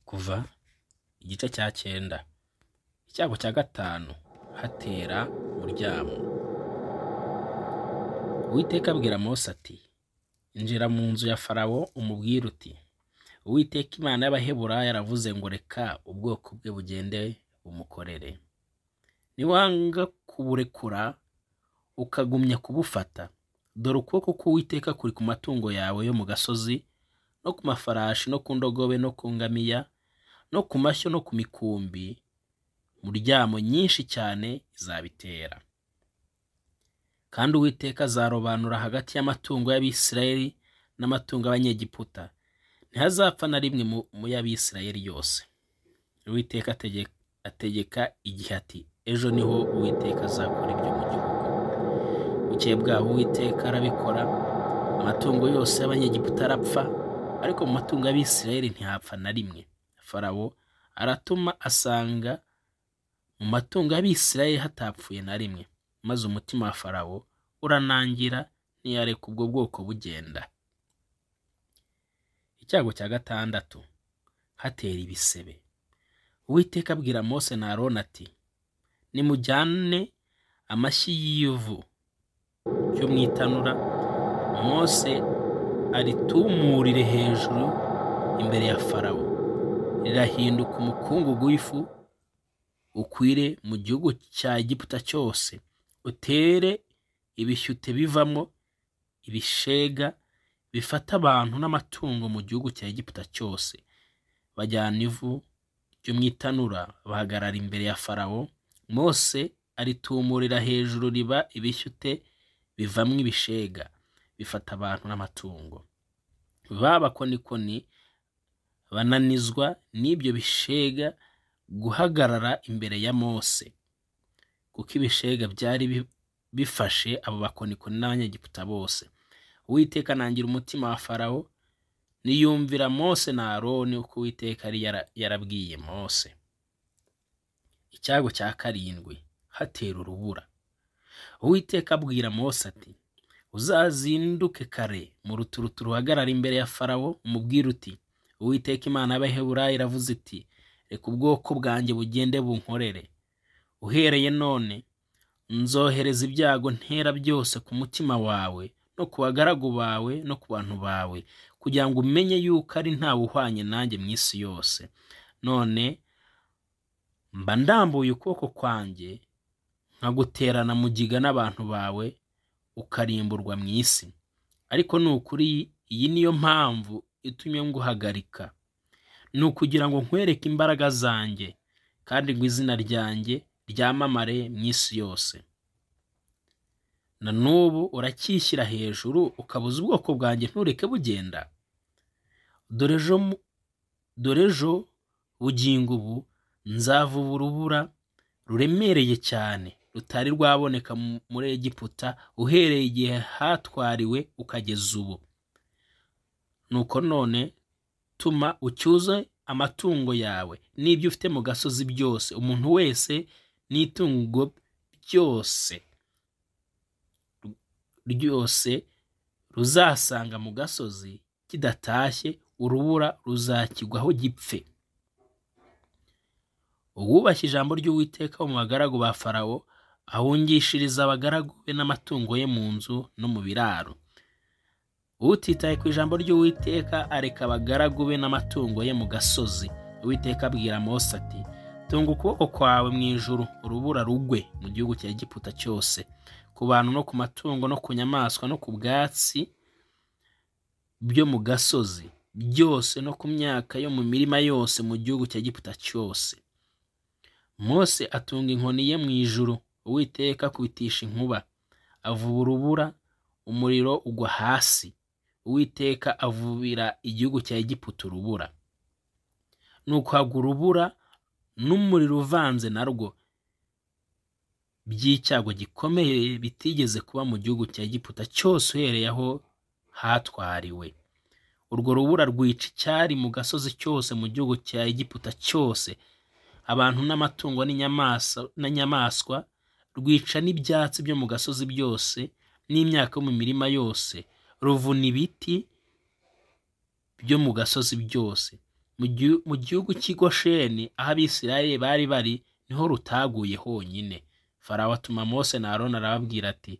kuva igice cya cyenda icyago cya gatanu hatera uburyamo uwiteka abwira mose ati injira mu nzu ya farawo umubwire uti uwiteka imana y'abaheburaya yaravuze ngo reka ubwoko bwe bugende bumukorere niwanga kuburekura ukagumya kubufata dore ukuboko k'uwiteka kuri ku matungo yawe yo mu gasozi no ku mafarashi no ku ndogobe no ku ngamiya no ku mashyo no ku mikumbi muryamo nyinshi cyane izabitera kandi uwiteka azarobanura hagati y'amatungo y'abisirayeli n'amatungo y'abanyegiputa ntihazapfa na rimwe mu- mu y'abisirayeli yose uwiteka atege- ategeka igihe ati ejo niho uwiteka azakora ibyo mu gihugu bukeye bwaho uwiteka arabikora amatungo yose y'abanyegiputa arapfa ariko mu matungo y'abisirayeli ntihapfa na rimwe farawo aratuma asanga mu matungo y'abisirayeli hatapfuye na rimwe maze umutima wa farawo uranangira ntiyareka ubwo bwoko bugenda icyago cya gatandatu hatera ibisebe uwiteka abwira mose na aroni ati nimujyane amashyi y'ivu ryo mu itanura mose aritumurire hejuru imbere ya farawo rirahinduka umukungugu w'ifu ukwire mu gihugu cya egiputa cyose utere ibishyute bivamo ibishega bifata abantu n'amatungo mu gihugu cya egiputa cyose bajyana ivu ryo mu itanura bahagarara imbere ya farawo mose aritumurira hejuru riba ibishyute bivamo ibishega bifata abantu n'amatungo babakonikoni bananizwa n'ibyo bishega guhagarara imbere ya mose kuko ibishega byari bi- bifashe abo bakonikoni n'abanyegiputa bose uwiteka anangira umutima wa farawo niyumvira mose na aroni uko uwiteka yari yara- yarabwiye mose icyago cya karindwi hatera urubura uwiteka abwira mose ati uzazinduke kare mu ruturuturu uhagarara imbere ya farawo umubwire uti uwiteka imana y'abaheburaya iravuze iti reka ubwoko bwanjye bugende bunkorere uhereye none nzohereza ibyago ntera byose ku mutima wawe no ku bagaragu bawe no ku bantu bawe kugira ngo umenye yuko ari ntawe uhwanye nanjye mu isi yose none mba ndambuye ukuboko kwanjye nkaguterana mugiga n'abantu bawe ukarimburwa mu isi ariko ni ukuri iyi niyo mpamvu itumye nguhagarika ni ukugira ngo nkwereke imbaraga zanjye kandi ngo izina ryanjye ryamamare mu isi yose na n'ubu uracyishyira hejuru ukabuza ubwoko bwanjye ntureke bugenda dore ejo mu- dore ejo bugingo ubu nzavuba urubura ruremereye cyane rutari rwaboneka mu- muri egiputa uhereye igihe hatwariwe ukageza ubu nuko none tuma ucyuze amatungo yawe n'ibyo ufite mu gasozi byose umuntu wese n'itungo byose ryose ruzasanga mu gasozi kidatashye urubura ruzakigwaho gipfe uwubashye ijambo ry'uwiteka wo mu bagaragu ba farawo ahungishiriza abagaragu be n'amatungo ye mu nzu no mu biraro utitaye ku ijambo ry'uwiteka areka abagaragu be n'amatungo ye mu gasozi uwiteka abwira mose ati tunga ukuboko kwawe mu ijuru urubura rugwe mu gihugu cya egiputa cyose ku bantu no ku matungo no ku nyamaswa no ku bwatsi byo mu gasozi byose no ku myaka yo mu mirima yose mu gihugu cya egiputa cyose mose atunga inkoni ye mu ijuru uwiteka akubitisha inkuba avuba urubura umuriro ugwa hasi uwiteka avubira igihugu cya egiputa urubura nuko hagwa urubura n'umuriro uvanze narwo by'icyago gikomeye bitigeze kuba mu gihugu cya egiputa cyose uhereye aho hatwariwe urwo rubura rwica icyari mu gasozi cyose mu gihugu cya egiputa cyose abantu n'amatungo n'inyamaswa n'inyamaswa rwica n'ibyatsi byo mu gasozi byose n'imyaka yo mu mirima yose ruvuna ibiti byo mu gasozi byose mu gihu- mu gihugu cy'i gosheni aho abisirayeli bari bari niho rutaguye honyine farawo atuma mose na aroni arababwira ati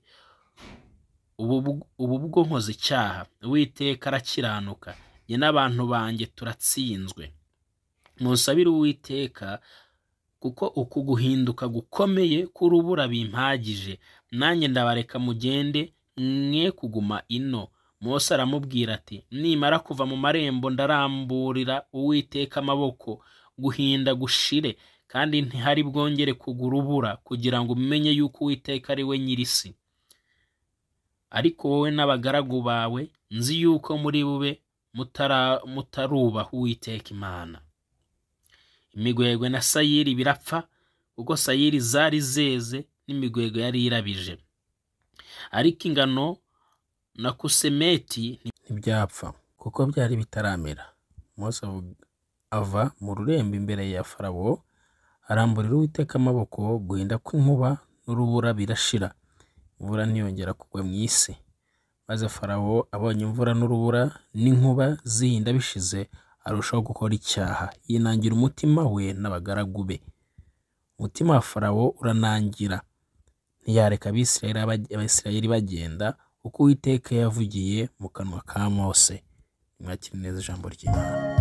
ubu bw- ubu bwo nkoze icyaha uwiteka arakiranuka njye n'abantu banjye turatsinzwe musabire uwiteka kuko uku guhinduka gukomeye k'urubura bimpagije nanjye ndabareka mugende mwe kuguma ino mose aramubwira ati nimara kuva mu marembo ndaramburira uwiteka amaboko guhinda gushire kandi ntihari bwongere kugwa urubura kugira ngo umenye yuko uwiteka ari we nyir'isi ariko wowe n'abagaragu bawe nzi yuko muri bube mutara- mutarubaha uwiteka imana imigwegwe na sayiri birapfa kuko sayiri zari zeze n'imigwegwe yari irabije ariko ingano na kusemeti ntibyapfa kuko byari bitaramera mose avu- ava mu rurembo imbere ya farawo aramburira uwiteka amaboko guhinda kw'inkuba n'urubura birashira imvura ntiyongera kugwa mu isi maze farawo abonye imvura n'urubura n'inkuba zihinda bishize arushaho gukora icyaha yinangira umutima we n'abagaragu be umutima wa farawo uranangira ntiyareka abisirayeli aba- abisirayeli bagenda uko uwiteka yavugiye mu kanwa ka mose mwakire neza ijambo ry'imana